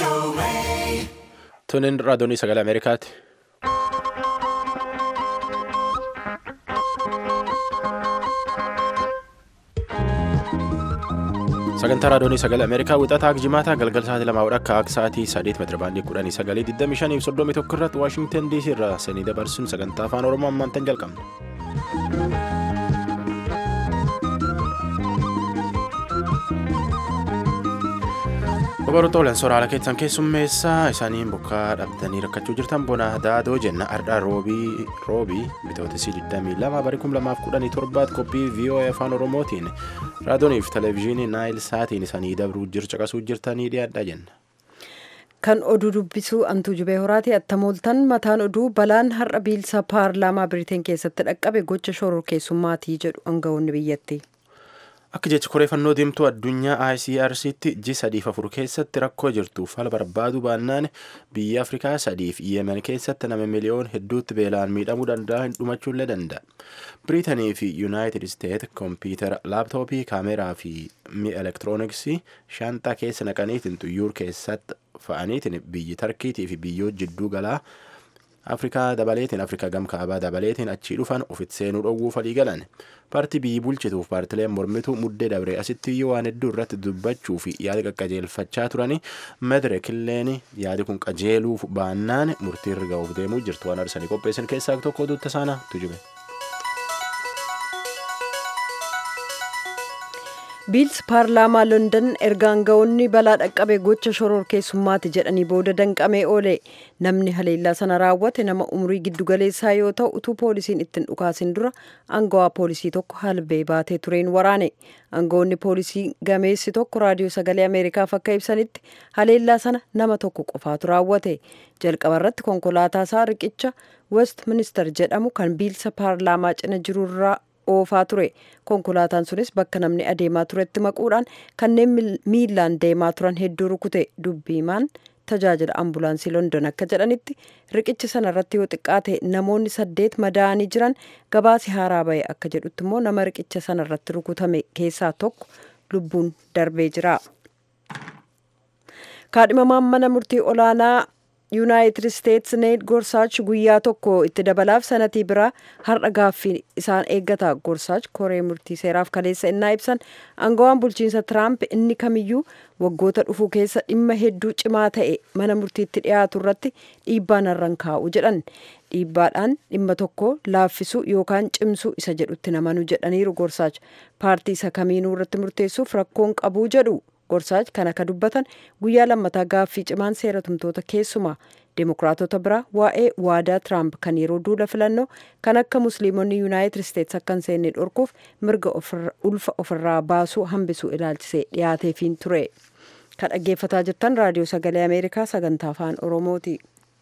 Tunin raadiyoonii sagalee Ameerikaati. Sagantaa raadiyoonii sagalee Ameerikaa wixataa Jimaataa galgala sa'aatii lamaa akka akka sa'aatii sadeet meetira baandii kudhanii sagalee 25 fi 31 irratti Waashingtan DC irraa sanii dabarsuun sagantaa afaan Oromoo ammaantan jalqabna. Babaroota olan soraala keessan keessummeessaa isaaniin bokkaa dhabdanii rakkachuu jirtan bona daadoo jenna ardhaa roobii roobii bitootesii 22 barii 2017 qophii VOA afaan oromootiin raadiyooniif televezyiinii naayil saatiin isaanii dabruu caqasuu jirtanii dhiyaadha jenna. Kan oduu dubbisuu antuu jubee horaati attamooltan mataan oduu balaan har'a biilsa paarlaamaa biriteen keessatti dhaqqabe gocha shororkeessummaatii jedhu aangawoonni biyyatti. Akka jecha koreeffannoo deemtuu addunyaa ICRCtti ji sadiif afur keessatti rakkoo jirtuuf haala barbaaduu baannaan biyya Afrikaa sadiif Yemen keessatti nama miliyoon hedduutti beelaan miidhamuu danda'a hin dhumachuullee danda'a. Biriitanii fi Yuunaayitid Isteet kompiitara laaptooppii kaameraa fi mi'a elektirooniksii shaanxaa keessa naqaniitiin xuyyuur keessatti fa'aniitiin biyyi Tarkiitii fi biyyoota jidduu galaa Afrikaa dabaleetiin Afrikaa gamkaabaa dabaleetiin achii dhufan ofitti seenuu dhowwuu falii galan. Paartii biyyi bulchituuf paartileen mormituu muddee dabree asitti iyyuu waan hedduu irratti dubbachuu fi yaada qaqqajeelfachaa turani madireekilleen yaadi kun qajeeluuf baannaan murtii irra ga'uuf deemuu jirtu waan arsanii qopheessan keessaa tokko duuta saana tujube. biilsi paarlaamaa london erga aangawoonni balaa dhaqqabe gocha shororkeessummaati jedhanii booda danqamee oole namni haleellaa sana raawwate nama umrii giddugaleessaa yoo ta'u utuu poolisiin ittiin dhukaasin dura aangawaa poolisii tokko halbee baatee tureen waraane aangawoonni poolisii gameessi tokko raadiyoo sagalee ameerikaaf akka ibsanitti haleellaa sana nama tokko qofaatu raawwate jalqaba irratti konkolaataa isaa riqicha west minister jedhamu kan biilsa paarlaamaa cina jirurraa oofaa ture konkolaataan sunis bakka namni adeemaa turetti maquudhaan kanneen miilaan deemaa turan hedduu rukute dubbiimaan tajaajila ambulaansii london akka jedhanitti riqicha sana irratti yoo xiqqaate namoonni saddeet madaa'anii jiran gabaasi haaraa ba'e akka jedhutti immoo nama riqicha sana irratti rukutame keessaa tokko lubbuun darbee jira. kaadhimamaan mana murtii olaanaa yuunaayitid isteets neet gorsaach guyyaa tokko itti dabalaaf sanatii biraa har'a gaaffii isaan eeggata gorsaach koree murtii seeraaf kaleessa innaa ibsan aangawaan bulchiinsa tiraamp inni kamiyyuu waggoota dhufuu keessa dhimma hedduu cimaa ta'e mana murtiitti dhiyaatu irratti dhiibbaa narraan kaa'u jedhan dhiibbaadhaan dhimma tokko laaffisuu yookaan cimsuu isa jedhutti namanu jedhaniiru gorsaach paartii isa kamiinuu irratti murteessuuf rakkoon qabuu jedhu gorsaach kan akka dubbatan guyyaa lammataa gaaffii cimaan seera tumtoota keessumaa deemokiraatota biraa waa'ee waadaa tiraamp kan yeroo duula filannoo kan akka musliimonni yuunaayitid isteets akka hin seenne dhorkuuf mirga ulfa ofirraa baasuu hambisuu ilaalchisee dhiyaateefiin ture kan dhaggeeffataa jirtan raadiyoo sagalee ameerikaa sagantaa afaan oromooti.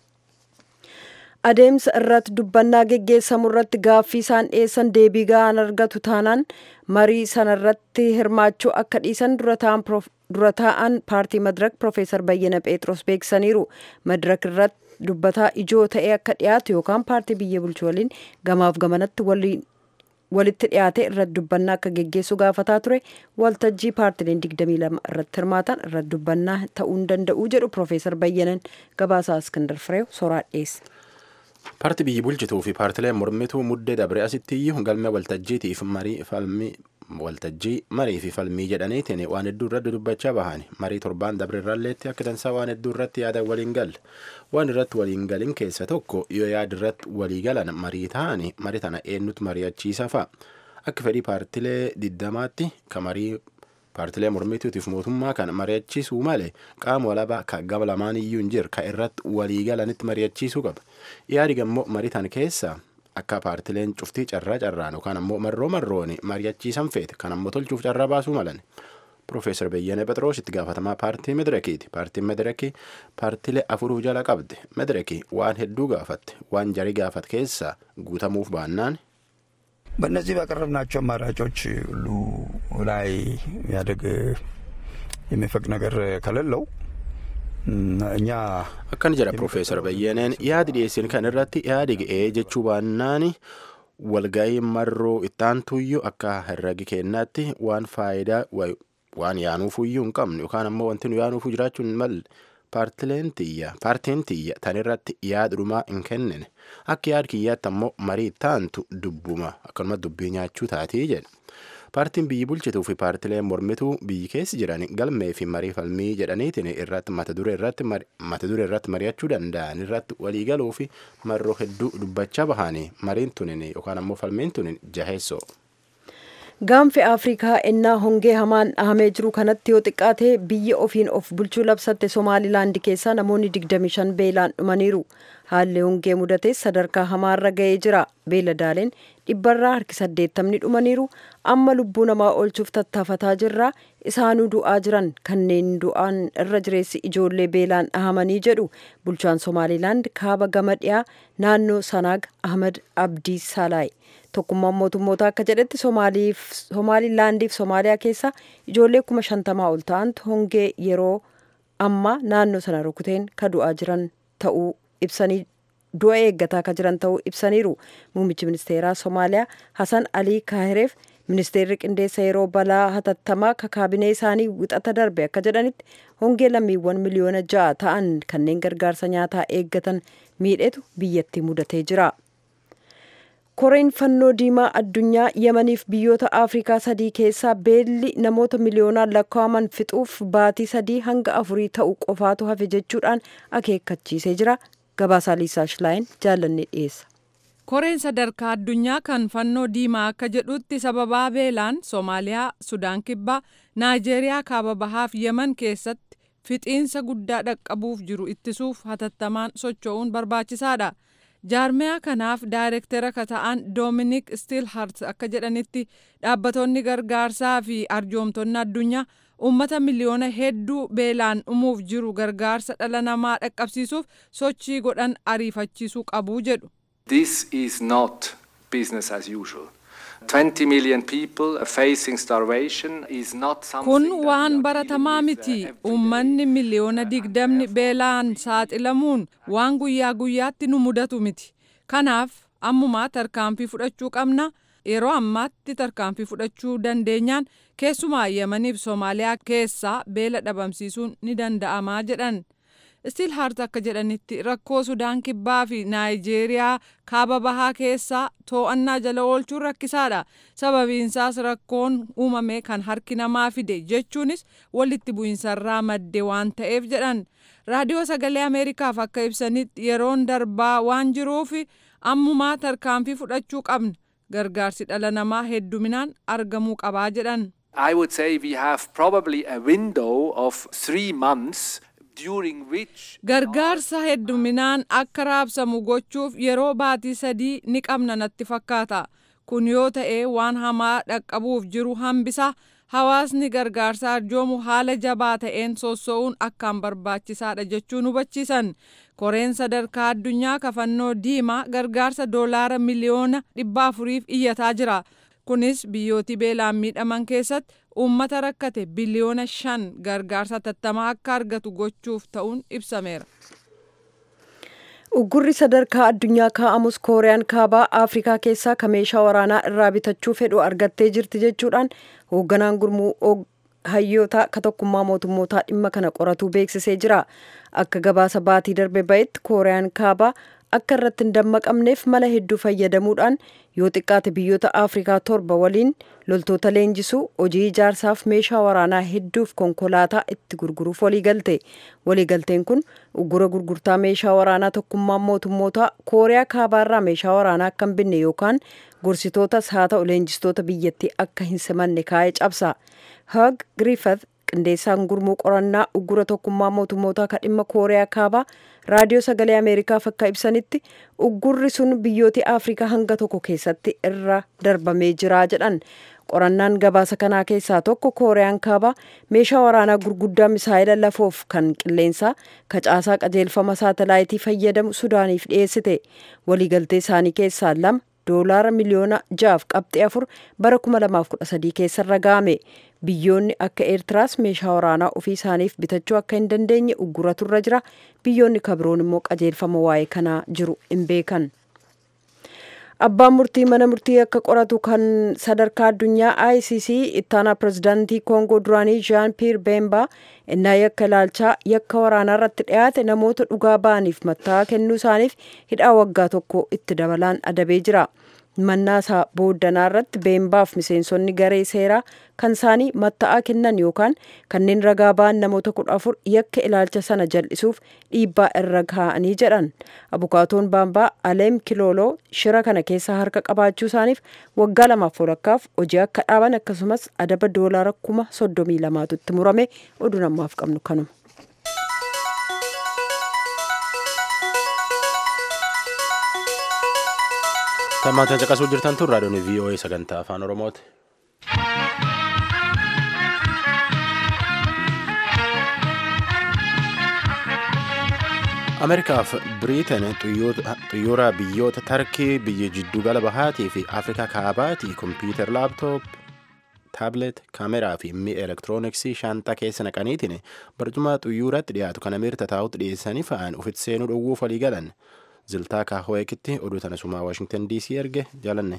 adeemsa irratti dubbannaa geggeessamu irratti gaaffii isaan dhiyeessan deebii ga'aan argatu taanaan marii sanarratti hirmaachuu akka dhiisan dura taa'an paartii madirak piroofeesar bayyana pheexroos beeksisaniiru madirak irratti dubbataa ijoo ta'ee akka dhiyaatu yookaan paartii biyya bulchu waliin gamaaf gamanatti walitti dhiyaate irratti dubbannaa akka geggeessu gaafataa ture waltajjii paartileen 22 irratti hirmaatan irratti dubbannaa ta'uu hin danda'u jedhu piroofeesar bayyanan gabaasaa iskindar fireew soraa dhiyeesse. Paartii biyyi bulchituu fi paartileen mormituu muddee dabre asitti iyyuu galmee waltajjiitiif marii falmii waltajjii marii fi falmii jedhaniitiin waan hedduu irratti dubbachaa bahan marii torbaan dabre irralleetti akka dansaa waan hedduu irratti yaada waliin galle waan irratti waliin galin keessa tokko yoo yaada irratti walii galan marii ta'anii marii tana eenyutu mari'achiisa fa'a akka fedhii paartilee diddamaatti ka marii paartilee mormituutiif mootummaa kan mari'achiisuu malee qaama walabaa kan gama lamaan iyyuu hin jiru kan irratti walii galanitti mari'achiisuu qaba. Yaadi ammoo marii tan keessa akka paartileen cuftii carraa carraan yookaan ammoo marroo marroon mari'achiisan feete kan ammoo tolchuuf carraa baasuu malan. Profeesar Beyyane Phexros itti gaafatamaa paartii Medirekiiti. Paartiin Medirekii paartilee afuruu jala qabdi. Medirekii waan hedduu gaafatte waan jarii gaafate keessa guutamuuf baannaan በእነዚህ ባቀረብናቸው አማራጮች ሁሉ ላይ ያደግ የሚፈቅድ ነገር ከሌለው እኛ akkana jedha Profeesar Bayyaneen yaadi dhiyeessin kan irratti yaadi ga'ee jechuu baannaan walga'ii marroo ittaantuyyuu akka herregi kennaatti waan faayidaa waan yaanuufuyyuu hin qabnu yookaan ammoo wanti nu yaanuufuu jiraachuu hin malle paartileen tiyya paartiin tiyya tan irratti yaada dhumaa hin kennine akka yaada kiyyaatti ammoo marii taantu dubbuma akkanuma dubbii nyaachuu taatii jedhe paartiin biyyi bulchituu fi paartileen mormituu biyyi keessa jiran galmee fi marii falmii jedhaniitiin irratti mata duree irratti mata duree irratti mari'achuu danda'an irratti waliigaluu fi marroo hedduu dubbachaa bahanii mariin tunin yookaan ammoo falmiin tunin jaheessoo. gaanfi afrikaa ennaa hongee hamaan dhahamee jiru kanatti yoo xiqqaate biyya ofiin of bulchuu labsatte somaalilaandi keessaa namoonni 25 beelaan dhumaniiru haalli hongee mudates sadarkaa hamaarra ga'ee jira beeladaaleen dhibbarraa harki saddeettamni dhumaniiru amma lubbuu namaa oolchuuf tattaafataa jirra isaanuu du'aa jiran kanneen du'aan irra jireessi ijoollee beelaan dhahamanii jedhu bulchaan somaalilaand kaaba gama dhiyaa naannoo sanaag ahmad abdii salaay tokkummaan mootummoota akka jedhetti somaalilaandiif somaaliyaa keessa ijoollee kuma shantamaa ol ta'antu hongee yeroo amma naannoo sana rukuteen ka du'aa jiran ta'uu ibsanii du'a eeggataa ka jiran ta'uu ibsaniiru muummichi ministeeraa somaaliyaa hasan alii kaahireef ministeerri qindeessa yeroo balaa hatattamaa ka kaabinee isaanii wixata darbe akka jedhanitti hongee lammiiwwan miliyoona ja'a ta'an kanneen gargaarsa nyaataa eeggatan miidhetu biyyatti mudatee jira. koreen fannoo diimaa addunyaa yemaniif biyyoota afrikaa sadii keessaa beelli namoota miliyoonaan lakkaa'aman fixuuf baatii sadii hanga afurii ta'u qofaatu hafe jechuudhaan akeekkachiisee jira gabaasaa liisaa shilaayin jaallanne dhiyeessa. koreen sadarkaa addunyaa kan fannoo diimaa akka jedhutti sababaa beelaan soomaaliyaa sudaan kibbaa naayijeeriyaa kaaba bahaaf yeman keessatti fixiinsa guddaa dhaqqabuuf jiru ittisuuf hatattamaan socho'uun barbaachisaadha. jaarmiyaa kanaaf daayirektera ka ta'an doominik stiilhart akka jedhanitti dhaabbattoonni gargaarsaa fi arjoomtonni addunyaa ummata miliyoona hedduu beelaan dhumuuf jiru gargaarsa dhala namaa dhaqqabsiisuuf sochii godhan ariifachiisuu qabuu jedhu. This is not business as usual. 20 million people facing starvation is not something kun that waan we are baratamaa dealing with, miti uh, every day. uummanni miliyoona digdamni beelaan saaxilamuun waan guyyaa guyyaatti nu mudatu miti kanaaf ammumaa tarkaanfii fudhachuu qabna yeroo ammaatti tarkaanfii fudhachuu dandeenyaan keessumaa yemaniif soomaaliyaa keessaa beela dhabamsiisuun ni danda'amaa jedhan stiil hart akka jedhanitti rakkoo sudaan kibbaa fi naayijeeriyaa kaaba bahaa keessaa to'annaa jala oolchuun rakkisaadha sababiinsaas rakkoon uumame kan harki namaa fide jechuunis walitti bu'insarraa madde waan ta'eef jedhan raadiyoo sagalee ameerikaaf akka ibsanitti yeroon darbaa waan jiruuf ammumaa tarkaanfii fudhachuu qabna gargaarsi dhala namaa hedduminaan argamuu qabaa jedhan I would say we have probably a window of three months during which gargaarsa hedduminaan akka raabsamu gochuuf yeroo baatii sadii ni qabna natti fakkaata kun yoo ta'e waan hamaa dhaqqabuuf jiru hambisa hawaasni gargaarsa arjoomu haala jabaa ta'een sosso'uun akkaan barbaachisaadha jechuun hubachiisan koreen sadarkaa addunyaa kafannoo diimaa gargaarsa doolaara miliyoona dhibba afuriif iyyataa jira kunis biyyooti beelaan miidhaman keessatti uummata rakkate biliyoona shan gargaarsa tattamaa akka argatu gochuuf ta'uun ibsameera. Uggurri sadarkaa addunyaa kaa'amus kooriyaan kaabaa Afrikaa keessaa ka meeshaa waraanaa irraa bitachuu fedhu argattee jirti jechuudhaan hoogganaan gurmuu og- hayyoota ka tokkummaa mootummootaa dhimma kana qoratuu beeksisee jira. Akka gabaasa baatii darbe bahetti kooriyaan kaabaa akka irratti hin dammaqamneef mala hedduu fayyadamuudhaan yoo xiqqaate biyyoota Afrikaa torba waliin loltoota leenjisuu hojii ijaarsaaf meeshaa waraanaa hedduuf konkolaataa itti gurguruuf waliigalte. Waliigalteen kun uggura gurgurtaa meeshaa waraanaa tokkummaan mootummootaa kooriyaa kaabaarraa meeshaa waraanaa akka hin binne yookaan gorsitootas haa ta'u leenjistoota biyyattii akka hin simanne kaa'ee cabsa. Hug Griffith qindeessaan gurmuu qorannaa uggura tokkummaa mootummootaa ka dhimma kooriyaa kaabaa raadiyoo sagalee ameerikaaf akka ibsanitti uggurri sun biyyooti afrikaa hanga tokko keessatti irra darbamee jira jedhan qorannaan gabaasa kanaa keessaa tokko kooriyaan kaabaa meeshaa waraanaa gurguddaa misaayila lafoof kan qilleensaa kacaasaa qajeelfama saatalaayitii fayyadamu sudaaniif dhiyeessite waliigaltee isaanii keessaa lama doolaara miliyoona jaaf qabxii afur bara 2013 keessarra ga'ame biyyoonni akka eertiraas meeshaa waraanaa ofii isaaniif bitachuu akka hin dandeenye ugguratu irra jira biyyoonni kabiroon immoo qajeelfama waa'ee kanaa jiru hin beekan. abbaan murtii mana murtii akka qoratu kan sadarkaa addunyaa icc ittaanaa pirezidaantii koongoo duraanii jean pier beembaa innaa yakka ilaalchaa yakka waraanaa irratti dhiyaate namoota dhugaa ba'aniif matta'aa kennuu isaaniif hidhaa waggaa tokko itti dabalaan adabee jira mannaasaa booddanaa irratti beembaaf miseensonni garee seeraa kan isaanii matta'aa kennan yookaan kanneen ragaa ba'an namoota kudha afur yakka ilaalcha sana jal'isuuf dhiibbaa irra kaa'anii jedhan abukaatoon baambaa aleem kilooloo shira kana keessa harka qabaachuu isaaniif waggaa lamaaf walakkaaf hojii akka dhaaban akkasumas adaba doolaara kuma soddomii lamaatu itti murame oduu namaaf qabnu kanuma. Tammaatan caqasuu jirtan tun raadiyoon VOA sagantaa afaan Oromooti. Ameerikaaf Biriitan xiyyoora biyyoota Tarkii biyya jiddugala bahaatii fi Afrikaa kaabaatii kompiitar laaptoop taabilet kaameraa fi mi'a elektirooniksii shaanxaa keessa naqaniitiin barcuma xiyyuuratti dhiyaatu kan ameerika taa'utti dhiyeessanii fa'an ofitti seenuu dhowwuuf walii galan. ziltaa kaahoekitti oduu tana sumaa waashingtan diisii erge jaalanne.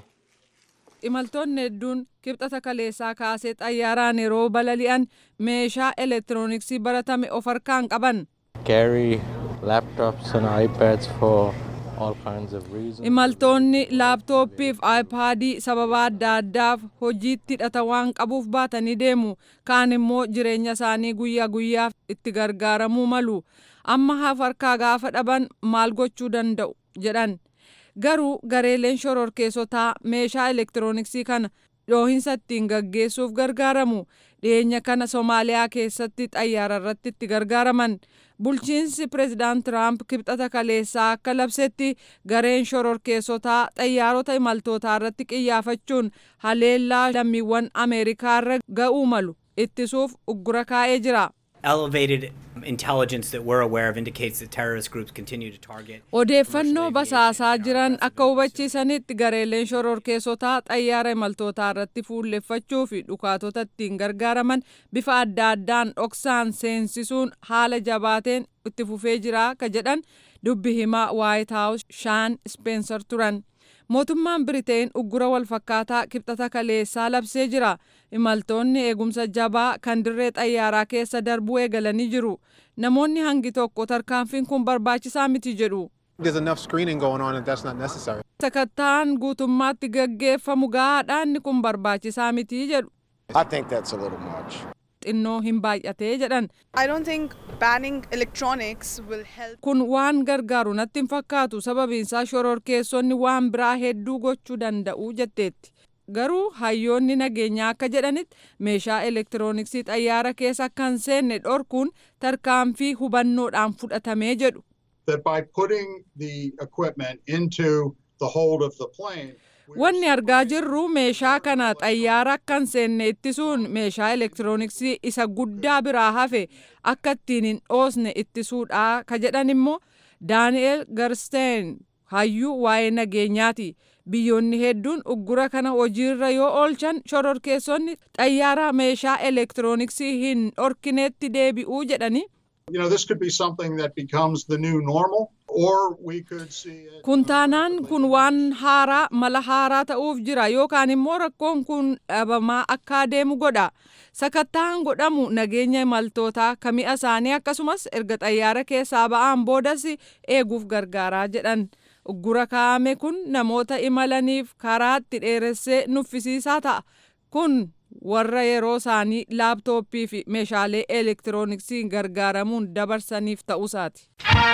imaltoonni hedduun kibxata kaleessaa kaasee xayyaaraan yeroo balali'an meeshaa elektirooniksii baratame of harkaan qaban. carry laptops and iPads for all kinds of reasons. imaltoonni laaptooppii fi aayipaadii sababa adda addaaf hojiitti hidhata waan qabuuf baatanii deemu kaan immoo jireenya isaanii guyyaa guyyaaf itti gargaaramuu malu. amma haaf harkaa gaafa dhaban maal gochuu danda'u jedhan garuu gareeleen shororkeessotaa meeshaa elektirooniksii kana dhoohinsa ittiin gaggeessuuf gargaaramu dhiyeenya kana soomaaliyaa keessatti xayyaara irratti itti gargaaraman bulchiinsi pireezidaant tiraamp kibxata kaleessaa akka labsetti gareen shororkeessotaa xayyaarota imaltootaa irratti qiyyaafachuun haleellaa lammiiwwan ameerikaa irra ga'uu malu ittisuuf uggura kaa'ee jira. elevated intelligence that we're aware of indicates that terrorist groups continue to target. Odeeffannoo basaasaa jiran akka hubachiisanitti gareeleen shororkeessotaa xayyaara imaltootaa irratti fuulleffachuu fi dhukaatota ittiin gargaaraman bifa adda addaan dhoksaan seensisuun haala jabaateen itti fufee jira ka jedhan dubbi himaa waayit haawus shaan speenser turan. mootummaan biriteen uggura walfakkaataa kibxata kaleessaa labsee jira imaltoonni eegumsa jabaa kan dirree xayyaaraa keessa darbuu eegalanii jiru namoonni hangi tokko tarkaanfiin kun barbaachisaa miti jedhu. There's enough screening going on and that's not necessary. Sakattaan guutummaatti gaggeeffamu gahaadha inni kun barbaachisaa miti jedhu. I think that's a little much. xinnoo hin baay'atee jedhan. I don't think banning electronics will help. Kun waan gargaaru natti hin fakkaatu sababiinsaa shororkeessonni waan biraa hedduu gochuu danda'u jetteetti. Garuu hayyoonni nageenyaa akka jedhanitti meeshaa elektirooniksii xayyaara keessa akka hin seenne dhorkuun tarkaanfii hubannoodhaan fudhatamee jedhu. That by putting the equipment into the hold of the plane, Wanni argaa jirru meeshaa kana xayyaara akka hin seenne ittisuun meeshaa elektirooniksii isa guddaa biraa hafe akka ittiin hin dhoosne ittisuudha ka jedhan immoo daani'el garsteen hayyuu waa'ee nageenyaati. Biyyoonni hedduun uggura kana hojiirra yoo oolchan shororkeessonni xayyaara meeshaa elektirooniksii hin dhorkineetti deebi'uu jedhani. you know, this could be something that becomes the new normal, or we could see it. Kun taanaan kun waan haaraa mala haaraa ta'uuf jira yookaan immoo rakkoon kun dhabamaa akka adeemu godha. Sakattaan godhamu nageenya imaltootaa ka mi'a isaanii akkasumas erga xayyaara keessaa ba'aan boodas eeguuf gargaaraa jedhan. Uggura kaa'ame kun namoota imalaniif karaatti dheeressee nuffisiisaa ta'a. Kun warra yeroo isaanii laaptooppii fi meeshaalee elektirooniksii gargaaramuun dabarsaniif ta'uusaati.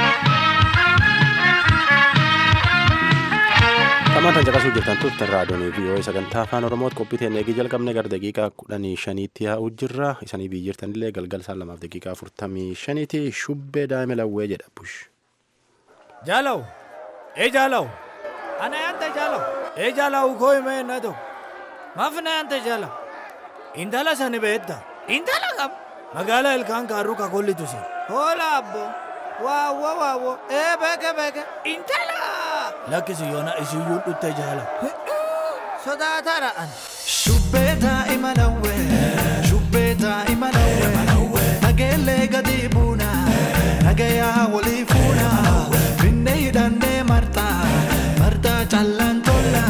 Xamaatan caqasuu jirtan turtan raadiyoon VOA sagantaa afaan Oromooti qophii teenya eegii jalqabne gara daqiiqaa kudhanii shaniitti yaa'uu jirra. Isanii biyyi jirtanillee galgala isaan lamaaf daqiiqaa afurtamii shaniiti shubbee daa'ima lawwee jedha bush. Jaalaw, ee jaalaw, ana yaanta jaalaw, ee jaalaw koo himee na ta'u, maaf na yaanta jaalaw. Intala sani beekta. Intala kam. Magaalaa ilkaan kaaruu kakollitu si. Hoola abbo. Waawwa waawwa. Ee beeke beeke. Intala. Lakkisi yoona isiyyuu dhutte jaala. Sodaataadha ani. Shubbee daa'ima lawwee. Shubbee daa'ima lawwee. Nageellee gadi buuna. Nagayaa walii fuuna. Finne hidhannee martaa. Martaa callaan tolla.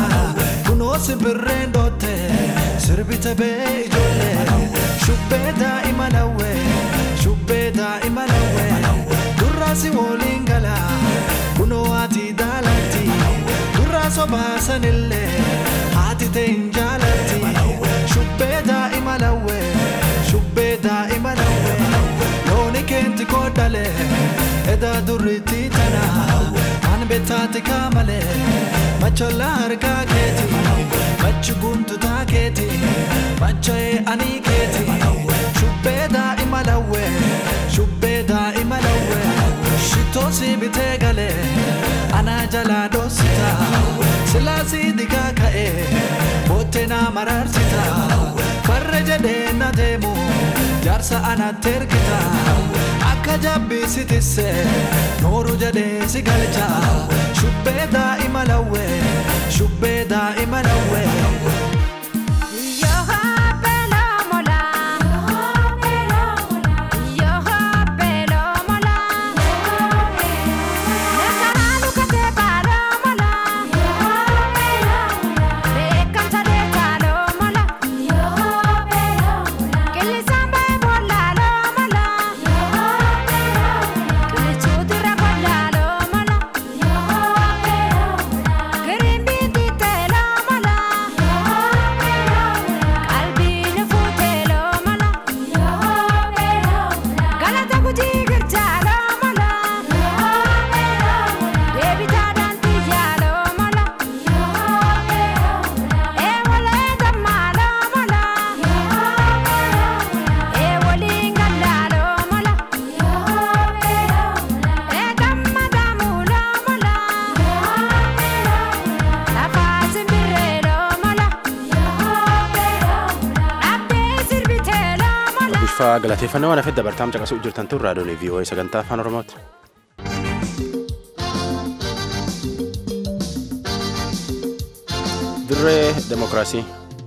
simbirreen dootte sirbite bee ijoollee shubbee daa'ima lawwee shubbee daa'ima lawwee durraasi woliin gala kunoo haati daalatti durraa sobaasanillee haati ta'e hin jaalatti shubbee daa'ima lawwee shubbee daa'ima lawwee looni keenti koodhale edaa durriitti tana kan bettaati kaamale macholla harkaa keeti machi guntutaa keeti macha'ee anii keeti shubbee daa'ima lawwee shubbee daa'ima lawwee shitoosi bitee galee anaa jalaa dhoosita silaasii digaa ka'ee boottee naa maraarsita farra jedhee na deemu jaarsa anatti ergita akka jabbii tisse nooru jedhee si galcha shubbee daa'ima lawwee shubbee daa'ima lawwee. Bifa galateeffannoo waan hafeef dabartaam caqasuu jirtan tun raadiyoolee VOA sagantaa afaan Oromooti. Dirree Demokiraasii.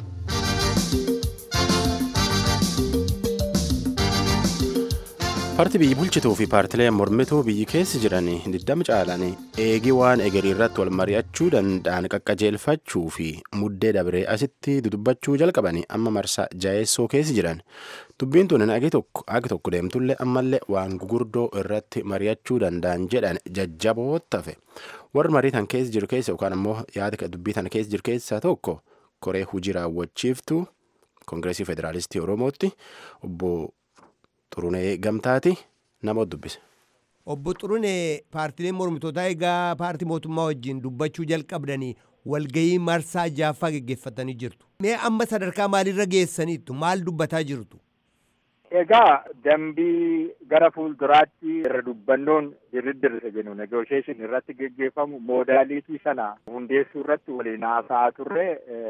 Paartii biyyi bulchituu fi paartilee mormituu biyyi keessa jiran diddama caalan eegii waan egerii irratti wal mari'achuu danda'an qaqqajeelfachuu fi muddee dabree asitti dudubbachuu jalqaban amma marsaa jaayessoo keessa jiran dubbiin tun agi tokko agi tokko deemtullee ammallee waan gugurdoo irratti mari'achuu danda'an jedhan jajjaboo tafe warri marii tan keessa jiru keessa yookaan ammoo yaada dubbii tan keessa jiru keessaa tokko koree hujii raawwachiiftuu koongireesii federaalistii oromootti obbo Xurunee Gamtaati nama dubbise. Obbo Xurunee paartileen mormitootaa egaa paartii mootummaa wajjin dubbachuu jalqabdanii walgahii marsaa jaaffaa geggeeffatanii jirtu. Mee amma sadarkaa maalirra geessaniittu maal dubbataa jirtu? Egaa dambii gara fuulduraatti irra dubbannoon dirriddirre jennu negoosheeshin irratti geggeeffamu moodaaliitii sana hundeessuu irratti waliin haasa'aa turre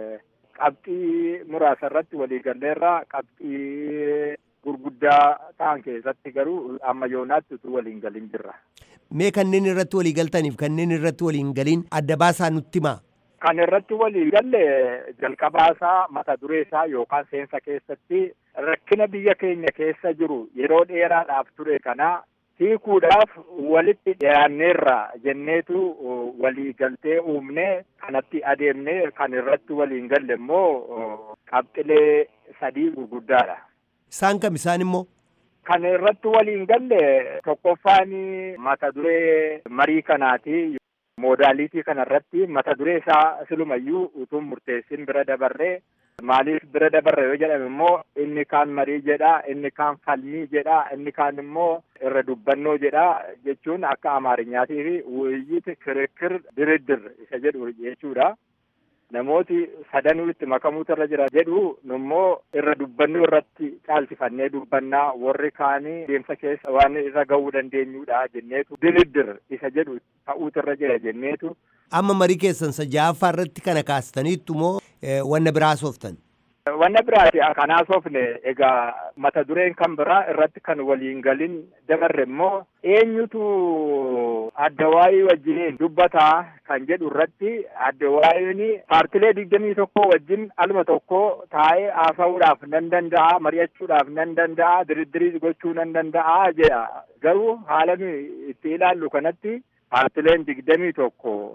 qabxii muraasa irratti walii galleerra qabxii gurguddaa ta'an keessatti garuu amma yoonaatti utuu waliin galin jirra. Mee kanneen irratti walii galtaniif kanneen irratti waliin galin adda baasaa nutti himaa. Kan irratti walii galle jalqabaasaa mata dureesaa yookaan seensa keessatti rakkina biyya keenya keessa jiru yeroo dheeraadhaaf ture kana hiikuudhaaf walitti dhiyaanneerra jenneetu walii galtee uumne kanatti adeemne kan irratti waliin galle immoo qabxilee sadii gurguddaadha. Isaan kam isaan immoo? Kan irratti waliin galle tokkoffaan mata duree marii kanaati. Moodaaliitii kanarratti mata duree isaa silumayyuu utuu murteessin bira dabarree maaliif bira dabarre yoo jedhame immoo inni kaan marii jedha inni kaan falmii jedha inni kaan immoo irra dubbannoo jedha jechuun akka amaarinyaatii fi wuyyiti kirikir diriddir isa jedhu jechuudha. namooti sadanuu itti makamuutu irra jira jedhu nummoo irra dubbannoo irratti caalchifannee dubbannaa warri kaanii deemsa keessa waan irra ga'uu dandeenyudha jenneetu diriddir isa jedhu ta'uutu irra jira jenneetu. Amma marii keessan ja'affaa irratti kana kaastaniittu moo wanna biraa sooftan? Wanna biraati kanaa soofne egaa mata dureen kan biraa irratti kan waliin galin dabarre immoo eenyutu addawaayii wajjiniin dubbataa kan jedhu irratti addawaayiin paartilee digdamii tokko wajjin alma tokko taa'ee haasa'uudhaaf nan danda'a mari'achuudhaaf nan danda'a diriddirii gochuu nan danda'a jedha garuu haala itti ilaallu kanatti paartileen digdamii tokko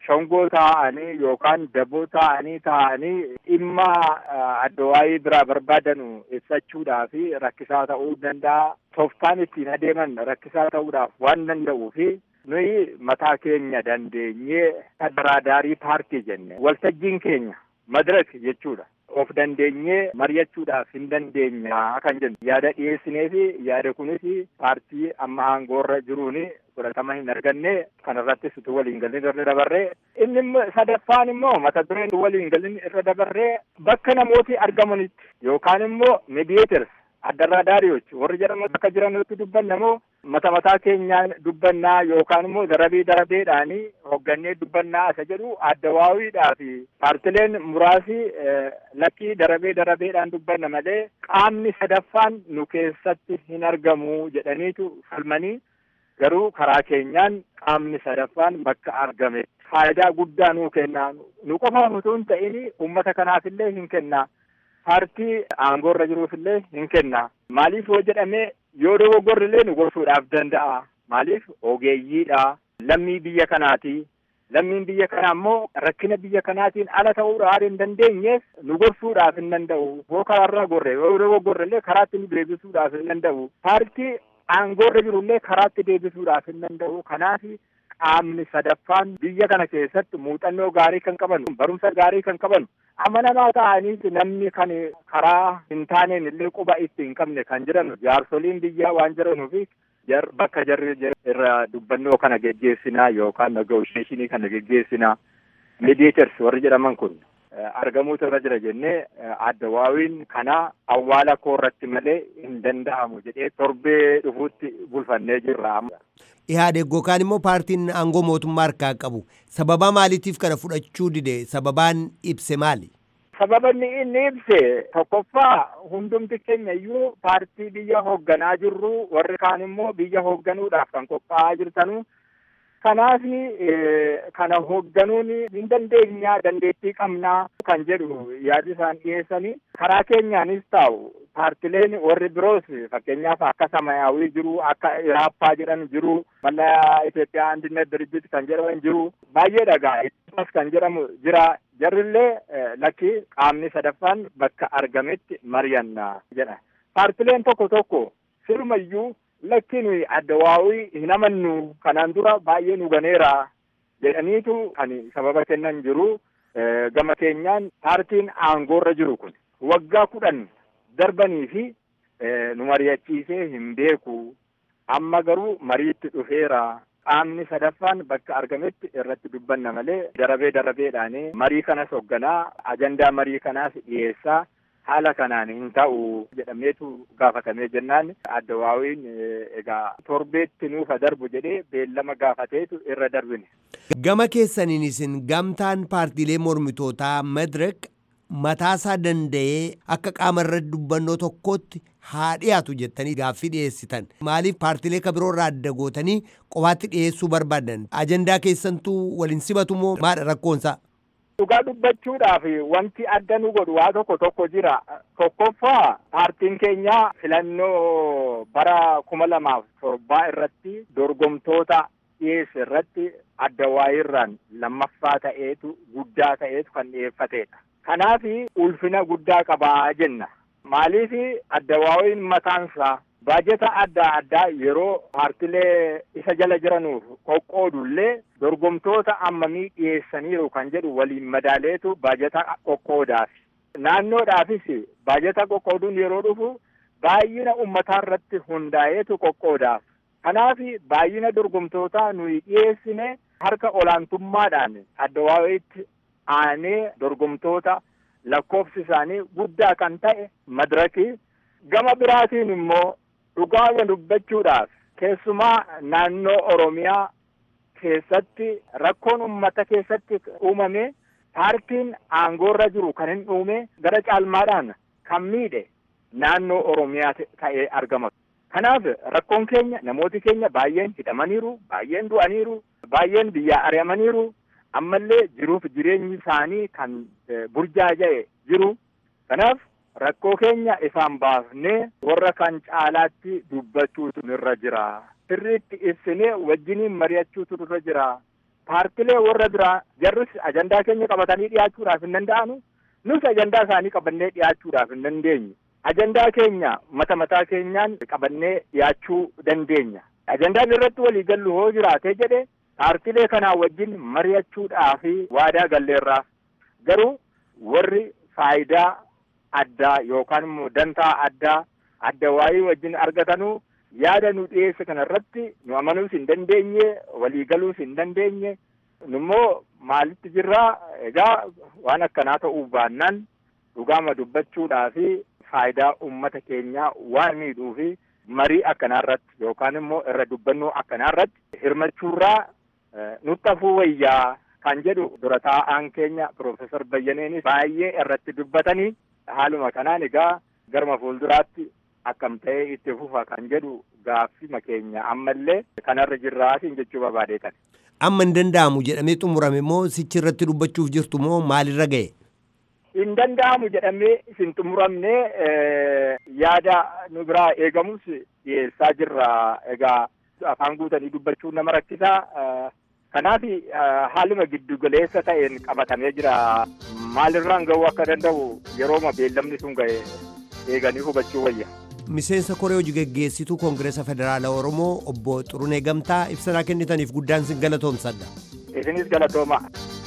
shongoo taa'anii yookaan daboo taa'anii taa'anii dhimma addawaayii biraa barbaadanu ibsachuudhaaf rakkisaa ta'uu danda'a. Tooftaan ittiin adeeman rakkisaa ta'uudhaaf waan danda'uu fi nuyi mataa keenya dandeenyee tadaraadaarii paartii jenne waltajjiin keenya madirak jechuudha. Of dandeenyee mari'achuudhaaf hin dandeenya kan jennu yaada dhiyeessinee fi yaada kunis paartii amma aangoorra jiruun fudhatama hin arganne kanarrattis utuu waliin galin irra dabarree inni sadaffaan immoo mata dureen utuu waliin galin irra dabarree bakka namooti argamanitti yookaan immoo mediators addarraadaariyoች warri jedhamu akka jiranitti dubbanna moo mata mataa keenyaan dubbannaa yookaan immoo darabii darabeedhaanii hoggannee dubbannaa isa jedhu addawaawiidhaa fi paartileen muraasi lakkii darabee darabeedhaan dubbanna malee qaamni sadaffaan nu keessatti hin argamu jedhaniitu falmanii garuu karaa keenyaan qaamni sadaffaan bakka argame faayidaa guddaa nuu kennaa nu qofaaf utuu hin ta'in uummata kanaafillee hin kennaa paartii aangoorra jiruufillee hin kenna. Maaliif yoo jedhame yoo dogoggorrillee nu gorsuudhaaf danda'a. Maaliif ogeeyyiidha. Lammii biyya kanaati. Lammiin biyya kanaa immoo rakkina biyya kanaatiin ala ta'uudhaan hin dandeenyeef nu gorsuudhaaf hin danda'u. Yoo karaarraa gorre yoo dogoggorrillee karaatti nu deebisuudhaaf hin danda'u. Paartii aangoorra jirullee karaatti deebisuudhaaf hin danda'u. Kanaaf qaamni sadaffaan biyya kana keessatti muuxannoo gaarii kan qaban barumsa gaarii kan qaban amanamaa ta'aniif namni kan karaa hin taaneen illee quba itti hin qabne kan jiran jaarsoliin biyyaa waan jiranuuf jar bakka jarri irra dubbannoo kana geggeessinaa yookaan negoosheeshinii kana geggeessinaa mediators warri jedhaman kun argamuutu irra jira jennee addawaawiin kana awwaala koo irratti malee hin danda'amu jedhee torbee dhufuutti bulfannee jirra. Ihaadeg yookaan immoo paartiin aangoo mootummaa harkaa qabu sababa maaliitiif kana fudhachuu dide sababaan ibse maali? Sababanni inni ibse tokkoffaa hundumti keenya iyyuu paartii biyya hoogganaa jirru warri kaan immoo biyya hoogganuudhaaf kan qophaa'aa jirtanu kanaaf kana hoogganuun hin dandeenya dandeettii qabnaa kan jedhu yaadi isaan dhiyeessanii karaa keenyaanis taa'u paartileen warri biroos fakkeenyaaf akka samayaawii jiru akka iraappaa jedhan jiru mallaa Itoophiyaa andinet dirijit kan jedhaman jiru baay'ee dhagaa kan jedhamu jira jarrillee lakki qaamni sadaffaan bakka argametti mari'anna jedha paartileen tokko tokko sirumayyuu lakki nuyi addawaawii hin amannu kanaan dura baay'ee nu ganeera jedhaniitu kan sababa kennan jiru gama keenyaan paartiin aangoorra jiru kun waggaa kudhan darbanii fi nu mari'achiisee hin beeku amma garuu mariitti dhufeera qaamni sadaffaan bakka argametti irratti dubbanna malee darabee darabeedhaan marii kanas hoogganaa ajandaa marii kanaas dhiyeessaa haala kanaan hin ta'u jedhameetu gaafatamee jennaan addawaawiin egaa torbeetti nuufa darbu jedhee beellama gaafateetu irra darbine. Gama keessaniin isin gamtaan paartiilee mormitootaa Madirek mataasaa danda'ee akka qaama irratti dubbannoo tokkotti haa dhiyaatu jettanii gaaffii dhiyeessitan maaliif paartiilee ka biroo irraa adda gootanii qofaatti dhiyeessuu barbaadan ajandaa keessantuu waliin simatu moo maadha rakkoonsaa. Dhugaa dubbachuudhaaf wanti adda nu godhu waa tokko tokko jira. Tokkoffaa paartiin keenya filannoo bara kuma lamaaf torbaa irratti dorgomtoota dhiyeesse irratti adda waayirraan lammaffaa ta'eetu guddaa ta'eetu kan dhiyeeffatedha. Kanaaf ulfina guddaa qabaa jenna. Maaliif addawaawiin mataansaa baajeta adda addaa yeroo paartilee isa jala jiranuuf qoqqoodullee dorgomtoota ammamii dhiyeessaniiru kan jedhu waliin madaaleetu baajeta qoqqoodaaf. Naannoodhaafis baajeta qoqqooduun yeroo dhufu baay'ina uummataa irratti hundaa'eetu qoqqoodaaf. Kanaaf baay'ina dorgomtootaa nuyi dhiyeessine harka olaantummaadhaan addawaawiitti aanee dorgomtoota lakkoofsi isaanii guddaa kan ta'e madirakii gama biraatiin immoo dhugaa dubbachuudhaaf keessumaa naannoo oromiyaa keessatti rakkoon ummata keessatti uumame paartiin aangoorra jiru kan hin uume gara caalmaadhaan kan miidhe naannoo oromiyaa ta'ee argama. Kanaaf rakkoon keenya namooti keenya baay'een hidhamaniiru, baay'een du'aniiru, baay'een biyyaa ari'amaniiru. ammallee jiruuf jireenyi isaanii kan burjaaja'e jiru. Kanaaf rakkoo keenya isaan baafnee warra kan caalaatti dubbachuutu nurra jira. Sirriitti ibsinee wajjiniin mari'achuutu nurra jira. paartilee warra biraa jarris ajandaa keenya qabatanii dhiyaachuudhaaf hin danda'anu nus ajandaa isaanii qabannee dhiyaachuudhaaf hin dandeenyu. Ajandaa keenya mata mataa keenyaan qabannee dhiyaachuu dandeenya. Ajandaan irratti walii gallu hoo jiraatee jedhe paartilee kanaa wajjin mari'achuudhaa fi waadaa galleerraaf garuu warri faayidaa addaa yookaan immoo dantaa addaa adda waayii wajjin argatanuu yaada nu dhiyeesse kana irratti nu amanuus hin dandeenye walii galuus hin dandeenye nummoo maalitti jirraa egaa waan akkanaa ta'uu baannaan dhugaama dubbachuudhaa fi faayidaa ummata keenyaa waan miidhuu fi marii akkanaa irratti yookaan immoo irra dubbannoo akkanaa irratti hirmachuurraa nutti hafuu wayyaa kan jedhu dura taa'aan keenya Piroofeesar Bayyaneenis baay'ee irratti dubbatanii haaluma kanaan egaa garma fuulduraatti akkam ta'ee itti fufa kan jedhu gaaffima keenya ammallee kanarra jirraatiin jechuu barbaadeetan. Amma hin danda'amu jedhamee xumurame moo sichi irratti dubbachuuf jirtu moo maalirra ga'e? Hin danda'amu jedhamee isin xumuramne yaada nu biraa eegamus dhiyeessaa jirra egaa afaan guutanii dubbachuun nama rakkisaa. Kanaaf haaluma giddu galeessa ta'een qabatamee jira. Maalirraan ga'uu akka danda'u yerooma beellamni sun ga'e eeganii hubachuu wayya. Miseensa koree hojii geggeessituu Koongireesa Federaala Oromoo obbo Xurunee Gamtaa ibsanaa kennitaniif guddaan sin galatoomsadha. Isinis galatooma.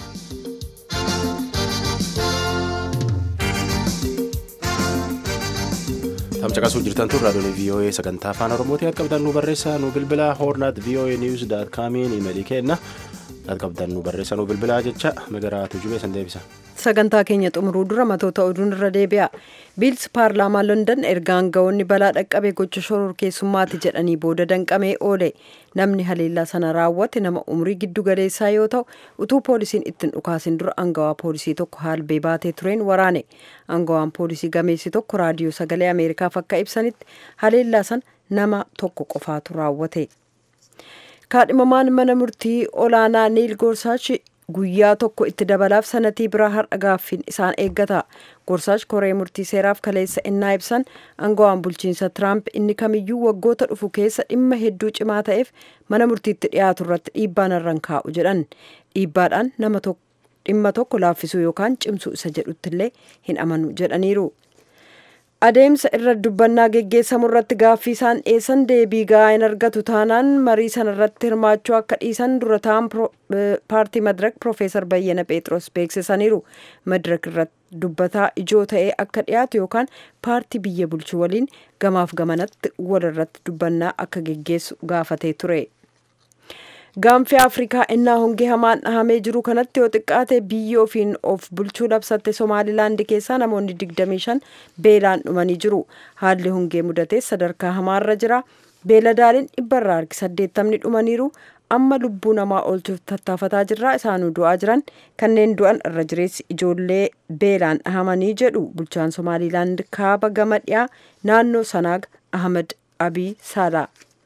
tamcaqasuu jirtan tun raadiyoon vii'oo'ee sagantaa afaan oromootii qabdan nu barreessaa nu bilbilaa hoornaat vii'oo'ee niwus daat kaamiin imeelii kenna qabdan nu barreessaa nu bilbilaa jecha magaraatu jubee san deebisa. sagantaa keenya xumuruu dura matoota oduun irra deebi'a biilsi paarlaamaa london erga aangawoonni balaa dhaqqabe gocha shororkeessummaati jedhanii booda danqamee oole namni haleellaa sana raawwate nama umrii giddu galeessaa yoo ta'u utuu poolisiin ittiin dhukaasin dura aangawaa poolisii tokko haalbee baatee tureen waraane aangawaan poolisii gameessi tokko raadiyoo sagalee ameerikaaf akka ibsanitti haleellaa sana nama tokko qofaatu raawwate kaadhimamaan mana murtii olaanaa niil goorsaach guyyaa tokko itti dabalaaf sanatii biraa har'a gaaffiin isaan eeggata gorsaach koree murtii seeraaf kaleessa innaa ibsan aangawaan bulchiinsa tiraamp inni kamiyyuu waggoota dhufu keessa dhimma hedduu cimaa ta'eef mana murtiitti dhiyaatu irratti dhiibbaan irraan kaa'u jedhan dhiibbaadhaan nama dhimma tokko laaffisuu yookaan cimsuu isa jedhuttillee hin amanu jedhaniiru. adeemsa irra dubbannaa geggeessamu irratti gaaffii isaan dhiyeessan deebii gahaa hin argatu taanaan marii sana irratti hirmaachuu akka dhiisan dura ta'an paartii madirak piroofeesar bayyana pheexroos beeksisaniiru madirak irratti dubbataa ijoo ta'ee akka dhiyaatu yookaan paartii biyya bulchu waliin gamaaf gamanatti wal irratti dubbannaa akka geggeessu gaafatee ture. gaanfii afrikaa innaa hongee hamaan dhahamee jiru kanatti yoo xiqqaate biyyi ofiin of bulchuu labsatte somaalilaandi keessaa namoonni 25 beelaan dhumanii jiru haalli hongee mudatee sadarkaa hamaarra jira beeladaaliin dhibbarraa harki 80 dhumaniiru amma lubbuu namaa oolchuuf tattaafataa jirra isaanuu du'aa jiran kanneen du'an irra jireessi ijoollee beelaan dhahamanii jedhu bulchaan somaalilaand kaaba gama dhiyaa naannoo sanaag ahmed abii saalaa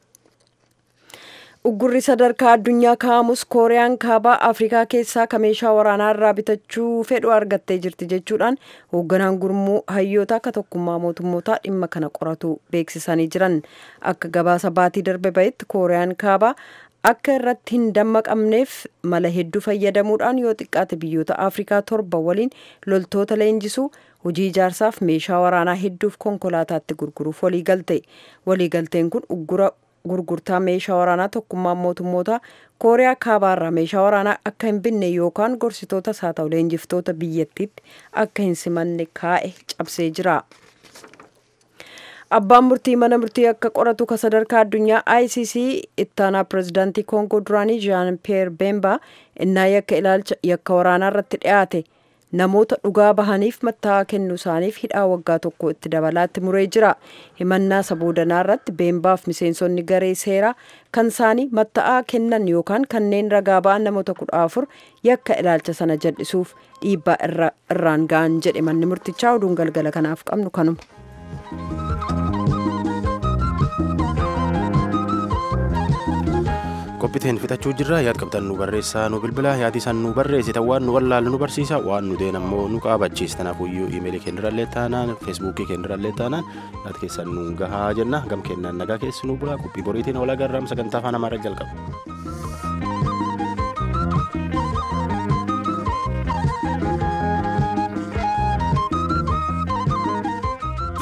uggurri sadarkaa addunyaa kaa'amus kooriyaan kaabaa afrikaa keessaa ka meeshaa waraanaa irraa bitachuu fedhu argattee jirti jechuudhaan hoogganaan gurmuu hayyoota akka tokkummaa mootummootaa dhimma kana qoratu beeksisanii jiran akka gabaasa baatii darbe bahetti kooriyaan kaabaa akka irratti hin dammaqamneef mala hedduu fayyadamuudhaan yoo xiqqaate biyyoota afrikaa torba waliin loltoota leenjisuu hojii ijaarsaaf meeshaa waraanaa hedduuf konkolaataatti gurguruuf waliigalte waliigalteen kun uggura gurgurtaa meeshaa waraanaa tokkummaa mootummootaa kooriyaa kaabaarraa meeshaa waraanaa akka hin binne yookaan gorsitoota isaa ta'u leenjiftoota biyyattiitti akka hin simanne kaa'e cabsee jira. abbaan murtii mana murtii akka qoratu ka sadarkaa addunyaa icc ittaanaa pirezidaantii koongoo duraanii jean pierre bemba innaa yakka ilaalcha yakka waraanaa irratti dhiyaate namoota dhugaa bahaniif matta'aa kennuu isaaniif hidhaa waggaa tokko itti dabalaatti muree jira himannaa saboodanaa irratti beembaaf miseensonni garee seeraa kan isaanii matta'aa kennan yookaan kanneen ragaa ba'an namoota kudha afur yakka ilaalcha sana jal'isuuf dhiibbaa irraan ga'an jedhe manni murtichaa oduun galgala kanaaf qabnu kanuma. qophiiteen fixachuu jirra yaad qabdan nu barreessaa nu bilbila yaadi san nu barreessitan waan nu wallaalu nu barsiisa waan nu deen ammoo nu qaabachiisa tanaafuyyuu iimeelii keenyarrallee taanaan feesbuukii keenyarrallee taanaan yaad keessan nu gahaa jenna gam kennaan nagaa keessi nu bula qophii boriitiin walaa garraam sagantaa afaan amaaraa jalqaba.